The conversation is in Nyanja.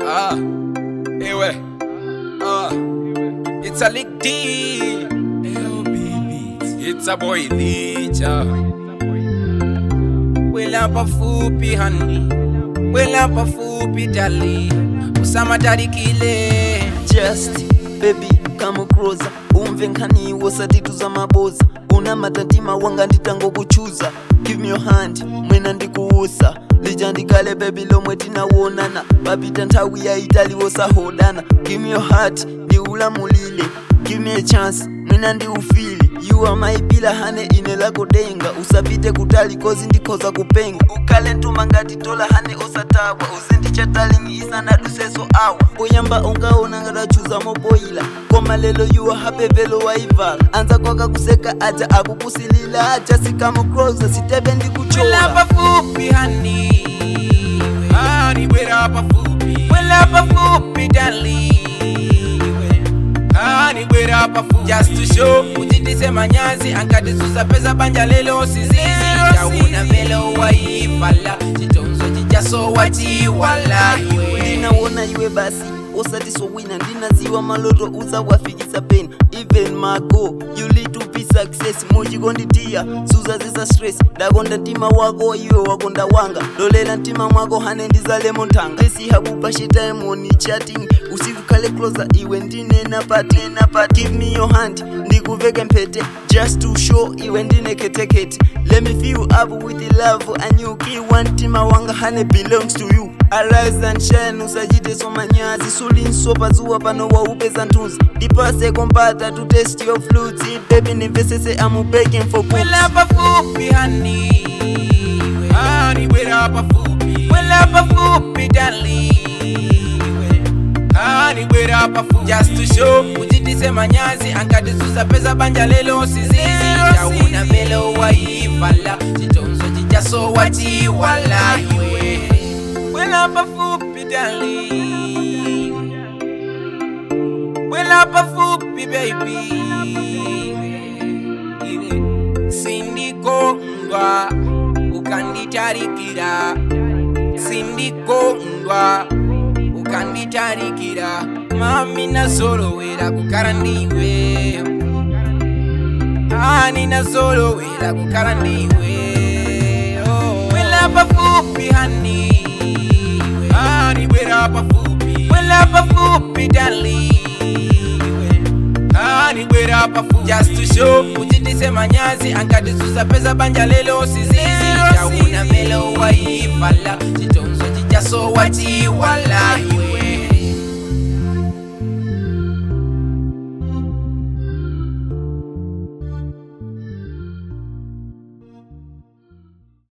Ah, ewe. Ah, it's a lick D. It's a boy Licha. Welapa fupi honey. Welapa fupi dali. Usama tarikile. just baby come closer umve nkhaniwo satitu za maboza una matatima wanga nditangokuchuza give me your hand mwina ndikuusa lija ndikale bebi lomwe tinawonana papita nthawi yaitali wosahodana give me your heart ndiulamulile give me a chance mwina ndiufili you are my pillar hane ine lako denga usapite kutali kozi ndikhoza kupenga ukhale ntuma ngati tola hane osatawa uzindichatali isanaduseso awa poyamba ungaona ngadachuza moboyila koma lelo yuwa hapevelo waivala anza kwaka kuseka aja akukusilila aja sikamo closer siteve ndikuchola Welapa fupi honey. Honey, welapa fupi. Welapa fupi dali. Honey, welapa fupi. Just to show ujitise manyazi ankadisusa pesa banja lelo sizizi chauna velo waifala chitonzo chijaso wachiwala iwe ndinawona iwe basi osatisowina ndinaziwa maloto uzawafikisa peni even mago you lead to be success muchikonditiya suza zisa stress ndakonda mtima wako iwe wakonda wanga lolela mtima mwako hane ndizalemo nthanga lesihabupa shitaimoni chatting usiku khale closer iwe ndinena pati give me your hand ndikuveke mpete just to show iwe ndineketekete let me fill up with the love and you kiwa mtima wanga hane belongs to you arise and shine usachite somanyazi sulinsopa zuwa pano waupeza ntunzi ndipase kompata to test your flutes baby nimvesese I'm begging for books. Welapa fupi honey. Honey, welapa fupi. Welapa fupi dali. Honey, welapa fupi. Just to show ujitise manyazi ankadisusa pesa banja lelo sizizi chauna velo waifala chitonzo chijaso wachiwala iwe Welapa fupi dali. Welapa fupi baby sindikondwa ukanditarikira sindikondwa ukanditarikira mami nazolowera kukhala ndiwe ani nazolowera kukhala ndiwe oh. welapa fupi hani ani welapa fupi welapa fupi dali ani welapa fupi just to show ujitise manyazi ankadisusa pesa banja lelo sizizi chauna velo waifala chitonzo chijaso wachiwala